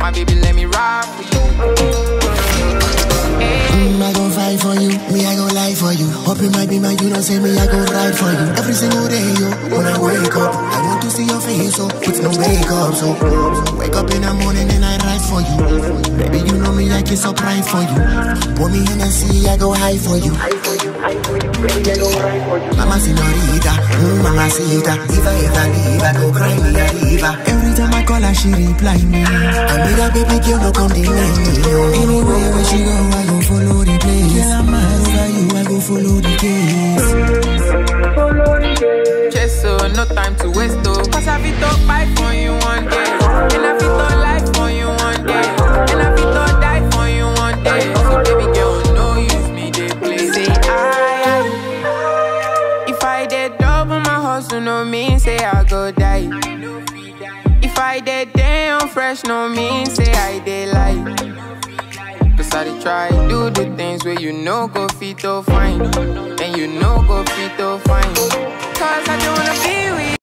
my baby, let me ride for you. Mm, I gon' fight for you, me I gon' lie for you. Hope you might be my, you know, say me I gon' ride for you. Every single day, yo, when I wake up, I want to see your face, so put no makeup, so wake up in the morning and I ride for you. Baby, you know me, I can surprise for you. Put me in the sea, I go high for you. Mama señorita, mm, mama sita, if I ever leave, I go cry me a river. Every time I call her, she reply me. I made a baby girl, no come deny me. yo. Anywhere where she go, I go follow the place. Girl, I'm mad over you, I go follow the case. Just so no time to waste, oh. Cause I fit to buy for you one day. And I fit to life for you one day. And I fit to die for you one day. So baby girl, no use me, they play. Say I, I. If I did double my hustle, no mean say I go die. If I did damn fresh, no mean say I did lie. Cause I dey try do the things where you know go fit to fine. And you know go fit to fine. Cause I don't wanna be with